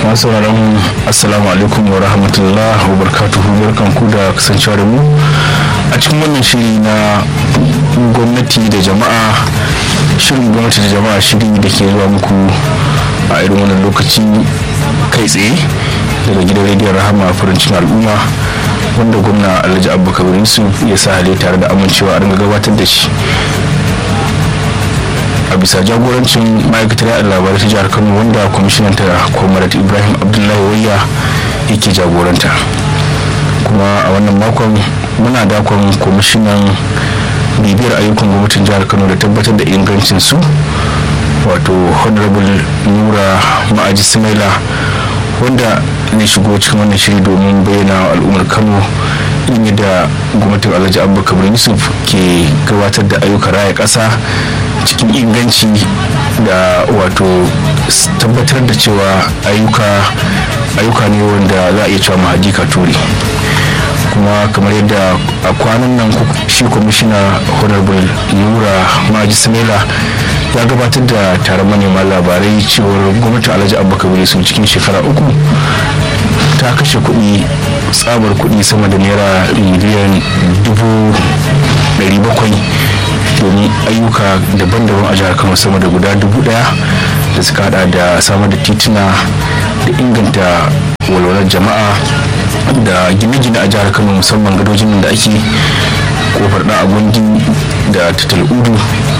masu sauraron assalamu alaikum wa rahmatullah wa barkatuhu barkan ku da kasancewa da mu a cikin wannan shiri na gwamnati da jama'a shirin gwamnati da jama'a shiri da ke zuwa muku a irin wannan lokaci kai tsaye daga gidan rediyon rahama farancin al'umma wanda gwamna alhaji abubakar yusuf ya sa hale tare da amincewa a ringa gabatar da shi a bisa jagorancin ma'aikatar yada labarai ta jihar kano wanda kwamishinan ta kwamarat ibrahim abdullahi wayya yake jagoranta kuma a wannan makon muna dakon kwamishinan bibiyar ayyukan gwamnatin jihar kano da tabbatar da ingancin su wato honorable nura ma'aji simaila wanda ne shigo cikin wannan shiri domin bayyana al'ummar kano irin yadda gwamnatin alhaji abubakar yusuf ke gabatar da ayyukan raya ƙasa cikin inganci da wato tabbatar da cewa ayyuka ayyuka ne wanda za a iya cewa mahaji ka ture kuma kamar yadda a kwanan nan shi kwamishina honorable nura maji samela ya gabatar da taron manema labarai cewar gwamnatin alhaji abubakar su cikin shekara uku ta kashe kuɗi tsabar kuɗi sama da naira miliyan dubu ɗari bakwai domin ayyuka daban-daban a jihar kano sama da guda dubu daya da suka hada da samar da tituna da inganta walwalar jama'a da gine-gine a jihar kano musamman gadojin da ake kofar da agundi da tatal udu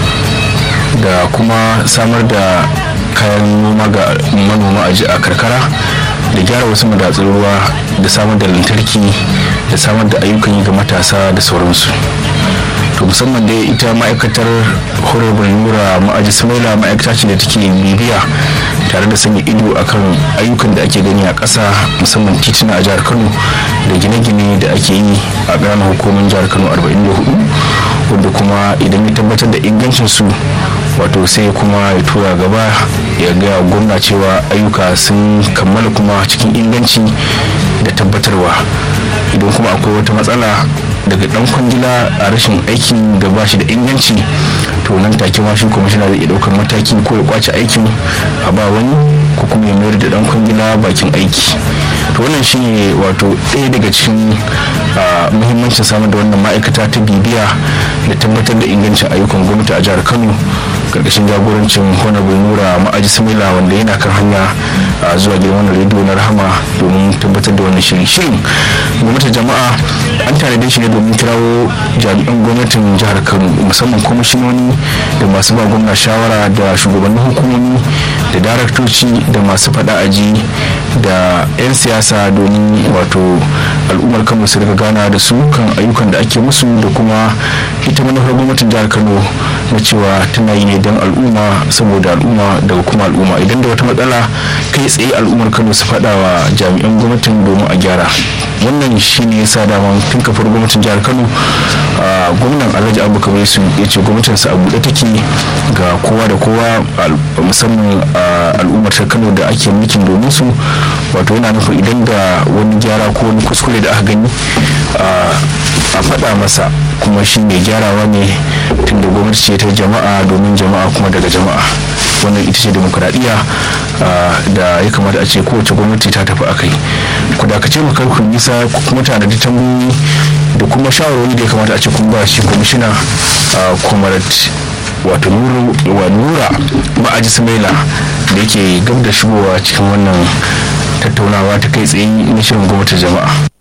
da kuma samar da kayan noma ga manoma a karkara da gyara wasu madatsun ruwa da samar da lantarki da samar da ayyukan yi ga matasa da sauransu to musamman dai ita ma'aikatar horrible nura ma'aji samaila ma'aikata ce da take bibiya tare da sanya ido akan ayyukan da ake gani a ƙasa musamman tituna a jihar kano da gine-gine da ake yi a ƙananan hukumin jihar kano 44 wanda kuma idan ya tabbatar da ingancin su wato sai kuma ya tura gaba ya ga gwamna cewa ayyuka sun kammala kuma cikin inganci da tabbatarwa idan kuma akwai wata matsala daga dan kwangila a rashin aikin da ba shi da inganci to nan take ma shi kwamishina zai iya daukar mataki ko ya kwace aikin a ba wani ko kuma ya mayar da dan kwangila bakin aiki to wannan shine wato ɗaya daga cikin muhimmancin samar da wannan ma'aikata ta bibiya da tabbatar da ingancin ayyukan gwamnati a jihar kano karkashin jagorancin honorable nura ma'aji samila wanda yana kan hanya zuwa gidan wannan rediyo na rahama domin tabbatar da wannan shirin shirin gwamnatin jama'a an tanade shi ne domin kirawo jami'an gwamnatin jihar kano musamman kwamishinoni da masu ba gwamna shawara da shugabannin hukumomi da daraktoci da masu faɗa aji da 'yan siyasa domin wato al'ummar kano su riga gana da su kan ayyukan da ake musu da kuma ita manufar gwamnatin jihar kano na cewa tana yi ne don al'umma saboda al'umma daga kuma al'umma idan da wata matsala kai tsaye al'ummar kano su faɗa wa jami'an gwamnatin domin a gyara wannan shi ne yasa daman tun kafar gwamnatin jihar kano gwamnan alhaji abubakar yesu ya ce gwamnatinsa a buɗe take ga kowa da kowa musamman al'ummar ta kano da ake mulkin domin su wato yana nufin idan da wani gyara ko wani kuskure da aka gani a faɗa masa kuma shi mai gyarawa ne tunda gwamnati ce ta jama'a domin jama'a kuma daga jama'a wannan ita ce demokuraɗiyya da ya kamata a ce kowace gwamnati ta tafi akai ku dakace mu karku nisa kuma tare da tambayoyi da kuma shawarwari da ya kamata a ce kun ba shi kwamishina kumarat wato nura ma'aji samaila da yake gab da shigowa cikin wannan tattaunawa ta kai tsaye na shirin gwamnatin jama'a